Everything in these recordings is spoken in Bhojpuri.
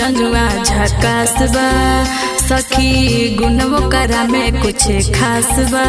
मजनुआ झकास बा सखी गुणवो करा में कुछ खास बा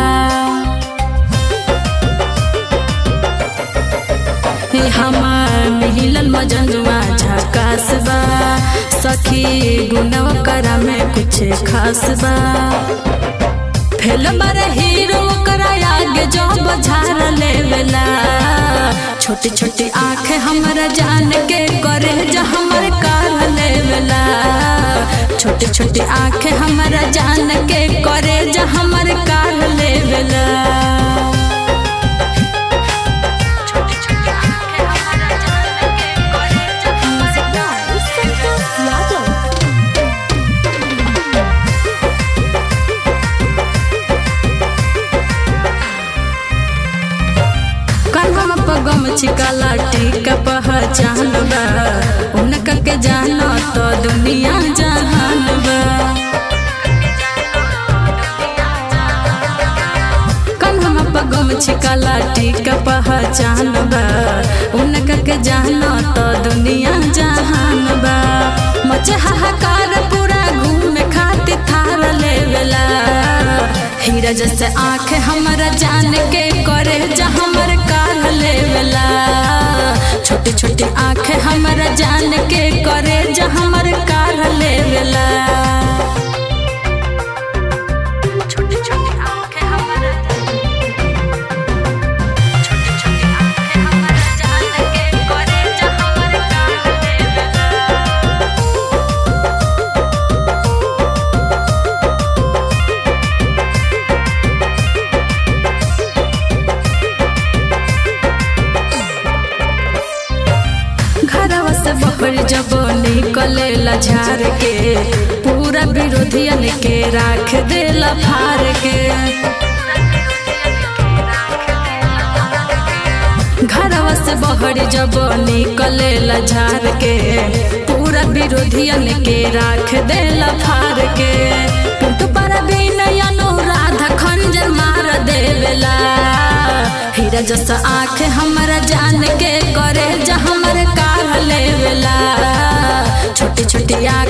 हे हमार मिलल मजनुआ झकास बा सखी गुणवो करा में कुछ खास बा फेल मर हीरो करा आगे जो बझार लेवेला छोटी छोटी आँख हमरा जान के करे जो हमर काल लेवेला छोटी छोटी आँख हमरा जान के करे जो हमर काल लेवेला छोटी छोटी आँख हमरा जान के करे जो हमर काल यादव कन्हम पगम छिकाला टीका पहचान बा उनका के जानो तो दुनिया जहान बा कन्हम पगम छिकाला टीका पहचान बा उनका के जानो तो दुनिया जहान बा मच हाहाकार पूरा घूमे खातिर थार लेवेला हीरा जैसे आँख हमरा जान के करे जा हमर काल लेवेला छोटी छोटी आँख हमरा जान के करे जा हमर काल लेवेला छोटी छोटी आँख हमरा छोटी छोटी आँख हमरा जान के करे जा हमर काल लेवेला घरवा से बहर जब निकलेला झार के पूरा विरोधियन के राख देला फार के घरवा से बहर जब निकलेला झार के पूरा विरोधियन के राख देला फार के टूट पर भी अनुराधा खंजर मार देवेला हीरा जैसा आँख हमरा जान के करे जा हमर काल लेवेला छोटी छोटी आँख